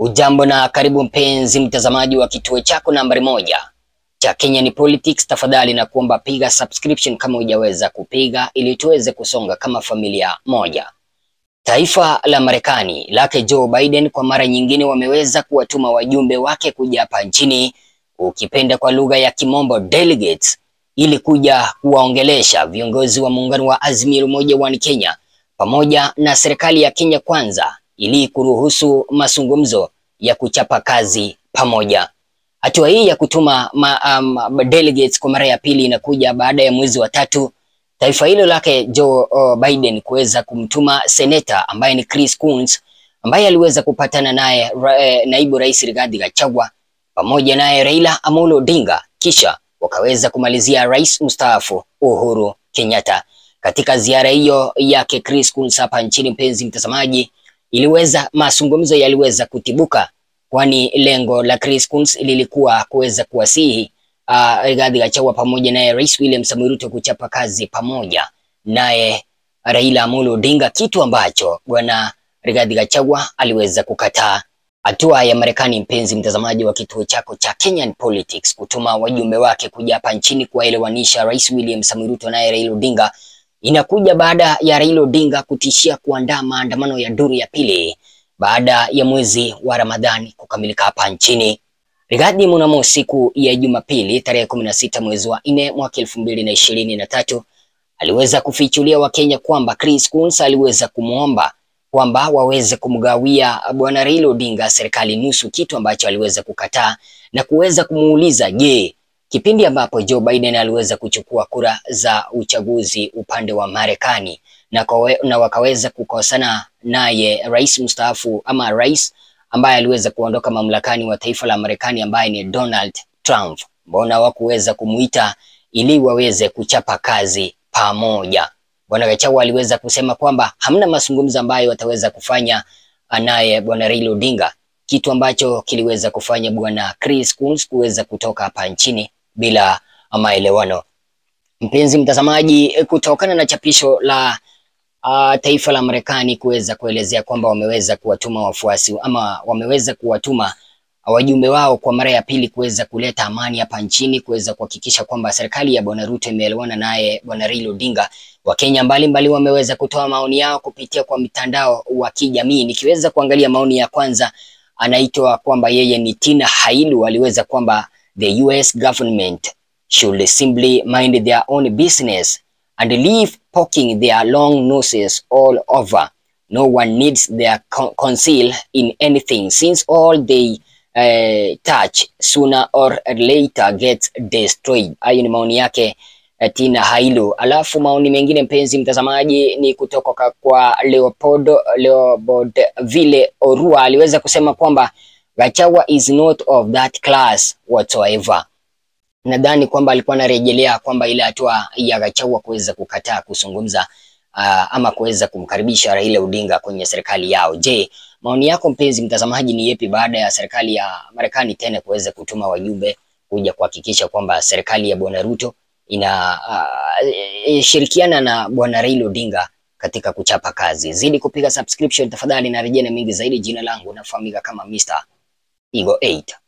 Ujambo na karibu mpenzi mtazamaji wa kituo chako nambari moja cha Kenyan Politics. Tafadhali na kuomba piga subscription kama hujaweza kupiga, ili tuweze kusonga kama familia moja. Taifa la Marekani lake Joe Biden kwa mara nyingine wameweza kuwatuma wajumbe wake kuja hapa nchini, ukipenda kwa lugha ya kimombo delegates, ili kuja kuwaongelesha viongozi wa muungano wa Azimio Umoja One Kenya pamoja na serikali ya Kenya Kwanza ili kuruhusu mazungumzo ya kuchapa kazi pamoja. Hatua hii ya kutuma ma, um, delegates kwa mara ya pili inakuja baada ya mwezi wa tatu taifa hilo lake Joe uh, Biden kuweza kumtuma seneta ambaye ni Chris Coons ambaye aliweza kupatana naye ra, naibu rais Rigathi Gachagua pamoja naye Raila Amolo Odinga, kisha wakaweza kumalizia rais mstaafu Uhuru Kenyatta. Katika ziara hiyo yake Chris Coons hapa nchini, mpenzi mtazamaji, iliweza mazungumzo yaliweza kutibuka, kwani lengo la Chris Coons lilikuwa kuweza kuwasihi uh, Rigathi Gachagua pamoja naye Rais William Samoei Ruto kuchapa kazi pamoja naye Raila Amolo Odinga, kitu ambacho bwana Rigathi Gachagua aliweza kukataa. Hatua ya Marekani, mpenzi mtazamaji wa kituo chako cha Kenyan Politics, kutuma wajumbe wake kuja hapa nchini kuwaelewanisha Rais William Samoei Ruto naye Raila Odinga inakuja baada ya Raila Odinga kutishia kuandaa maandamano ya duru ya pili baada ya mwezi wa Ramadhani kukamilika hapa nchini. Rigathi mnamo siku ya Jumapili tarehe kumi na sita mwezi wa nne mwaka elfu mbili na ishirini na tatu aliweza kufichulia Wakenya kwamba Chris Coons aliweza kumwomba kwamba waweze kumgawia bwana Raila Odinga serikali nusu, kitu ambacho aliweza kukataa na kuweza kumuuliza je, kipindi ambapo Joe Biden aliweza kuchukua kura za uchaguzi upande wa Marekani na, na wakaweza kukosana naye rais mstaafu ama rais ambaye aliweza kuondoka mamlakani wa taifa la Marekani ambaye ni Donald Trump, mbona hawakuweza kumuita ili waweze kuchapa kazi pamoja? Bwana Gachagua aliweza kusema kwamba hamna mazungumzo ambayo wataweza kufanya naye bwana Raila Odinga, kitu ambacho kiliweza kufanya bwana Chris Coons kuweza kutoka hapa nchini bila maelewano. Mpenzi mtazamaji, kutokana na chapisho la uh, taifa la Marekani kuweza kuelezea kwamba wameweza kuwatuma wafuasi ama wameweza kuwatuma wajumbe wao kwa mara ya pili kuweza kuleta amani hapa nchini, kuweza kuhakikisha kwamba serikali ya bwana Ruto imeelewana naye bwana Raila Odinga. Wakenya mbalimbali wameweza kutoa maoni yao kupitia kwa mitandao wa kijamii. Nikiweza kuangalia maoni ya kwanza, anaitwa kwamba yeye ni Tina Hailu, aliweza kwamba the US government should simply mind their own business and leave poking their long noses all over. No one needs their conceal in anything since all they uh, touch sooner or later gets destroyed. Hayo ni maoni yake Tina Hailu. Alafu maoni mengine mpenzi mtazamaji ni kutoka kwa Leopoldo Leopoldville Orua aliweza kusema kwamba Gachagua is not of that class whatsoever. Nadhani kwamba alikuwa anarejelea kwamba ile hatua ya Gachagua kuweza kukataa kuzungumza uh, ama kuweza kumkaribisha Raila Odinga kwenye serikali yao. Je, maoni yako mpenzi mtazamaji ni yepi baada ya serikali ya Marekani tena kuweza kutuma wajumbe kuja kuhakikisha kwamba serikali ya bwana Ruto ina uh, shirikiana na bwana Raila Odinga katika kuchapa kazi. Zidi kupiga subscription tafadhali, na rejea na mengi zaidi. Jina langu nafahamika kama Mr. Eagle 8.